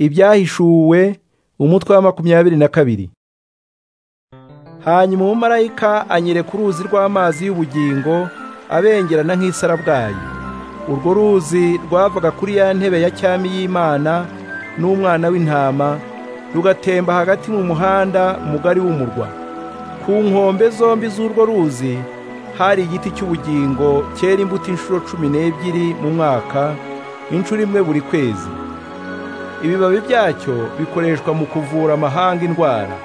ibyahishuwe umutwe wa makumyabiri na kabiri hanyuma umumarayika anyereka uruzi rw'amazi y'ubugingo abengerana nk'isarabwayi urwo ruzi rwavaga kuri ya ntebe ya cyami y'imana n'umwana w'intama rugatemba hagati mu muhanda mugari w'umurwa ku nkombe zombi z'urwo ruzi hari igiti cy'ubugingo cyera imbuto inshuro cumi n'ebyiri mu mwaka inshuro imwe buri kwezi ibibabi byacyo bikoreshwa mu kuvura amahanga indwara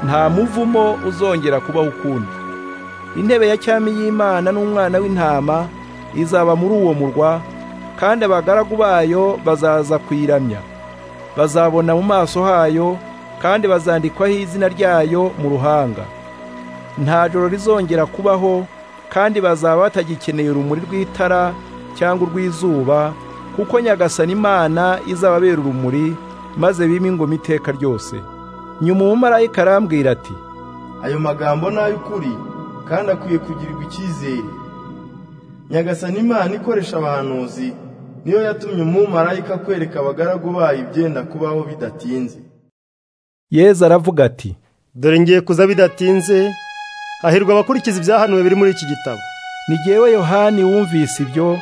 nta muvumo uzongera kubaho ukundi intebe ya cyami y'imana n'umwana w'intama izaba muri uwo murwa kandi abagaragu bayo bazaza kuyiramya bazabona mu maso hayo kandi bazandikwaho izina ryayo mu ruhanga nta joro rizongera kubaho kandi bazaba batagikeneye urumuri rw'itara cyangwa urw'izuba kuko nyagasani imana izababera urumuri maze bime ingoma iteka ryose nyuma umumarayika arambwira ati ayo magambo ni ay'ukuri kandi akwiye kugirirwa icyizere nyagasani imana ikoresha abahanuzi niyo yatumye umumarayika kwereka abagaragu bayo ibyenda kubaho bidatinze yezu aravuga ati dore ngiye kuza bidatinze hahirwa abakurikiza ibyahanuwe biri muri iki gitabo ni jyewe yohani wumvise ibyo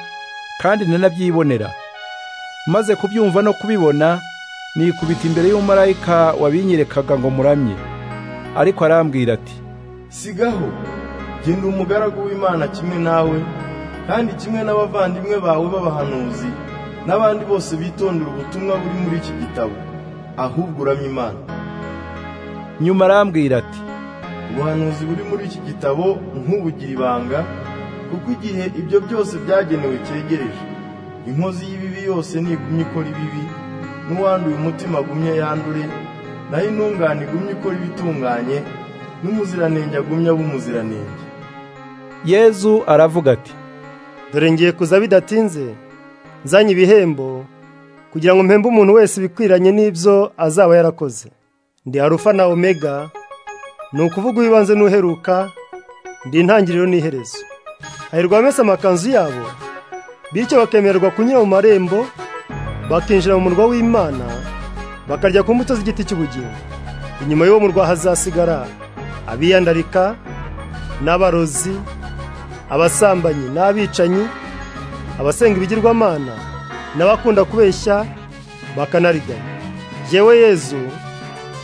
kandi nanabyibonera maze kubyumva no kubibona nikubita imbere y'umumarayika wabinyerekaga ngo muramye ariko arambwira ati sigaho genda umugaragu w'imana kimwe nawe kandi kimwe n'abavandimwe bawe b'abahanuzi n'abandi bose bitondera ubutumwa buri muri iki gitabo ahubwo uramye imana nyuma arambwira ati ubuhanuzi buri muri iki gitabo nk'ubugira ibanga kuko igihe ibyo byose byagenewe cyegereje inkozi y'ibibi yose nigumya ikora ibibi n'uwanduye umutima agumya yandure naho intungane igumya ikora ibitunganye n'umuziranenge agumya aba umuziranenge yezu aravuga ati dore ngiye kuza bidatinze nzanye ibihembo kugira ngo mpembe umuntu wese ibikwiranye n'ibyo azaba yarakoze ndi arufa na omega ni ukuvuga uwibanze n'uheruka ndi intangiriro n'iherezo hahirwa abamesa amakanzu yabo bityo bakemererwa kunyura mu marembo bakinjira mu murwa w'imana bakarya ku mbuto z'igiti cy'ubugingo inyuma y'uwo murwa hazasigara abiyandarika n'abarozi abasambanyi n'abicanyi abasenga ibigirwamana n'abakunda kubeshya bakanariganya yewe yezu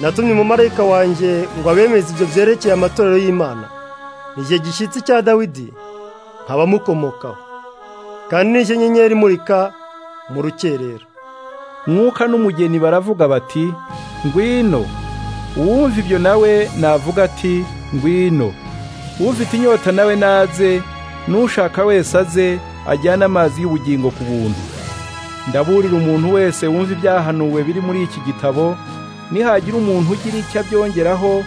natumye umumarayika wanjye ngo abemeze ibyo byerekeye amatorero y'imana ni igihe gishyitsi cya dawidi nkabamukomokaho kandi n'icyo nyenyeri imurika mu rukerera mwuka n'umugeni baravuga bati ngwino uwumva ibyo nawe navuga ati ngwino ufite inyota nawe naze n'ushaka wese aze ajyane amazi y'ubugingo ku buntu ndaburira umuntu wese wumva ibyahanuwe biri muri iki gitabo nihagira umuntu ugira icyo abyongeraho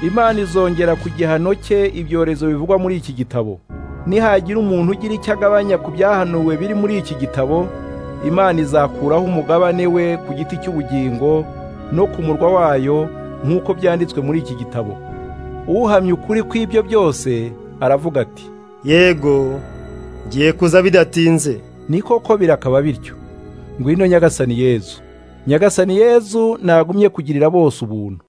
imana izongera ku gihano cye ibyorezo bivugwa muri iki gitabo nihagira umuntu ugira icyo agabanya ku byahanuwe biri muri iki gitabo imana izakuraho umugabane we ku giti cy'ubugingo no ku murwa wayo nk'uko byanditswe muri iki gitabo uhamya ukuri kw'ibyo byose aravuga ati yego ngiye kuza bidatinze ni koko birakaba bityo ngwino nyagasani yezu nyagasani yezu nagumye kugirira bose ubuntu